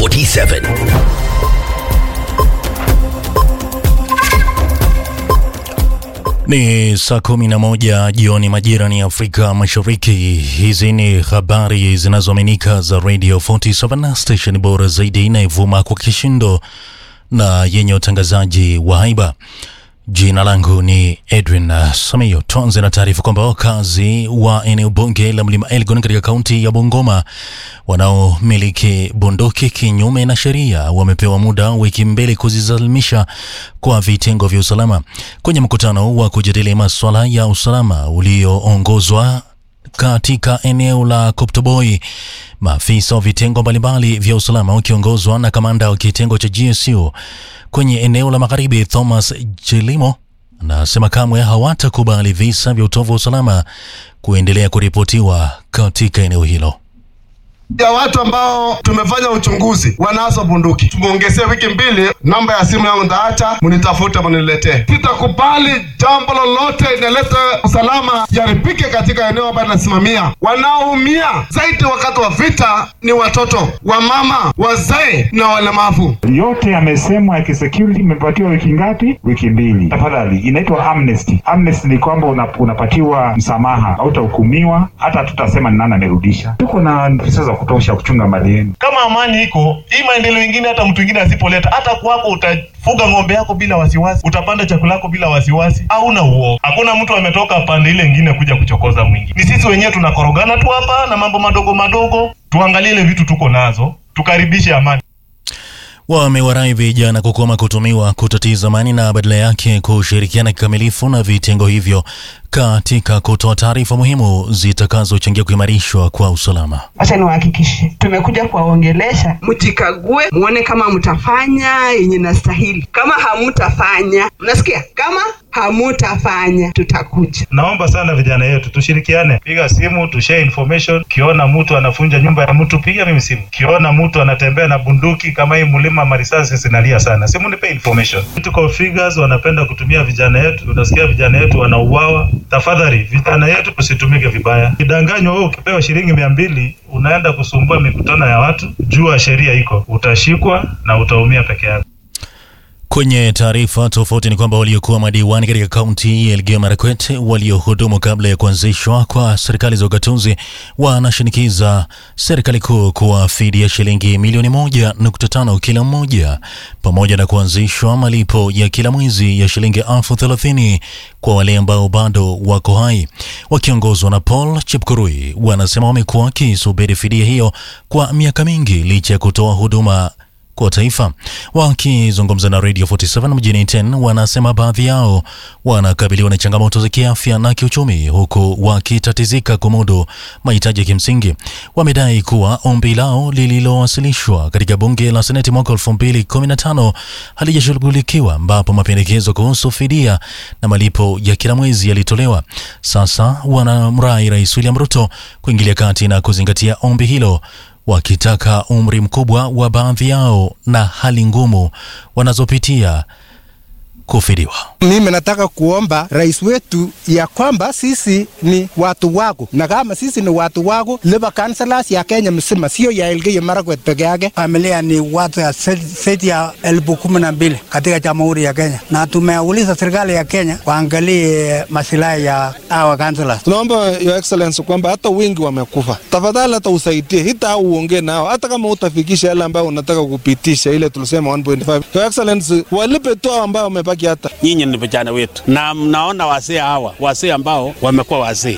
47 Ni saa kumi na moja jioni majira ni Afrika Mashariki. Hizi ni habari zinazoaminika za Radio 47 station bora zaidi inayovuma kwa kishindo na yenye utangazaji wa haiba. Jina langu ni Edwin uh, Samiyo. Tuanze na taarifa kwamba wakazi wa eneo bunge la Mlima Elgon katika kaunti ya Bungoma wanaomiliki bunduki kinyume na sheria wamepewa muda wiki mbili kuzisalimisha kwa vitengo vya usalama. Kwenye mkutano wa kujadili masuala ya usalama ulioongozwa katika eneo la Koptoboi, maafisa wa vitengo mbalimbali vya usalama wakiongozwa na kamanda wa kitengo cha GSU kwenye eneo la magharibi Thomas Jelimo anasema kamwe hawatakubali visa vya utovu wa usalama kuendelea kuripotiwa katika eneo hilo ya watu ambao tumefanya uchunguzi wanazo bunduki, tumeongezea wiki mbili. Namba ya simu yangu ndaacha, mnitafute mniletee. Sitakubali jambo lolote inaleta usalama yaribike katika eneo ambayo nasimamia. Wanaoumia zaidi wakati wa vita ni watoto, wamama, wazee na walemavu. yote yamesemwa ya kisecurity imepatiwa wiki ngapi? Wiki mbili. Tafadhali, inaitwa amnesty. Amnesty ni kwamba una, unapatiwa msamaha, hautahukumiwa, hata tutasema ni nani amerudisha. Tuko na afisa za kutosha kuchunga mali yenu. kama amani iko hii maendeleo ingine hata mtu ingine asipoleta hata kwako utafuga ng'ombe yako bila wasiwasi utapanda chakula yako bila wasiwasi hauna uoga hakuna mtu ametoka pande ile ingine kuja kuchokoza mwingi ni sisi wenyewe tunakorogana tu hapa na mambo madogo madogo tuangalie ile vitu tuko nazo tukaribishe amani wamewarai vijana kukoma kutumiwa kutatiza amani na badala yake kushirikiana kikamilifu na vitengo hivyo katika kutoa taarifa muhimu zitakazochangia kuimarishwa kwa usalama. Acha niwahakikishe tumekuja kuwaongelesha, mjikague, muone kama mtafanya yenye nastahili. Kama hamutafanya, mnasikia? Kama hamutafanya, tutakuja. naomba sana vijana yetu tushirikiane piga simu tushare information ukiona mtu anafunja nyumba ya mtu piga mimi simu ukiona mtu anatembea na bunduki kama hii mlima marisasi zinalia sana simu nipe information tuko figures wanapenda kutumia vijana yetu unasikia vijana yetu wanauawa tafadhali vijana yetu tusitumike vibaya kidanganywa wewe ukipewa shilingi mia mbili unaenda kusumbua mikutano ya watu jua sheria iko utashikwa na utaumia peke yako Kwenye taarifa tofauti ni kwamba waliokuwa madiwani katika kaunti ya Elgeyo Marakwet waliohudumu kabla ya kuanzishwa kwa serikali za ugatuzi wanashinikiza serikali kuu kuwafidia shilingi milioni moja nukta tano kila mmoja pamoja na kuanzishwa malipo ya kila mwezi ya shilingi elfu thelathini kwa wale ambao bado wako hai. Wakiongozwa na Paul Chepkurui, wanasema wamekuwa wakisubiri fidia hiyo kwa miaka mingi licha ya kutoa huduma kwa taifa. Wakizungumza na Radio 47 mjini 10, wanasema baadhi yao wanakabiliwa na changamoto za kiafya na kiuchumi, huku wakitatizika kumudu mahitaji ya kimsingi. Wamedai kuwa ombi lao lililowasilishwa katika bunge la seneti mwaka 2015 halijashughulikiwa, ambapo mapendekezo kuhusu fidia na malipo ya kila mwezi yalitolewa. Sasa wanamrai Rais William Ruto kuingilia kati na kuzingatia ombi hilo wakitaka umri mkubwa wa baadhi yao na hali ngumu wanazopitia kufidiwa. Mimi nataka kuomba rais wetu ya kwamba sisi ni watu wako, na kama sisi ni watu wako, liba councillors ya Kenya mzima, sio ya Elgeyo Marakwet peke yake. Familia ni watu ya zaidi ya elfu kumi na mbili katika jamhuri ya Kenya, na tumeuliza serikali ya Kenya waangalie masilahi ya hawa councillors. Tunaomba your excellency kwamba hata wengi wamekufa, tafadhali hata usaidie hita au uongee nao, hata kama utafikisha yale ambayo unataka kupitisha, ile tulisema 1.5. Your excellency, walipe tu hao ambao wamebaki hata nyinyi ni vijana wetu, na mnaona wazee hawa wazee ambao wamekuwa wazee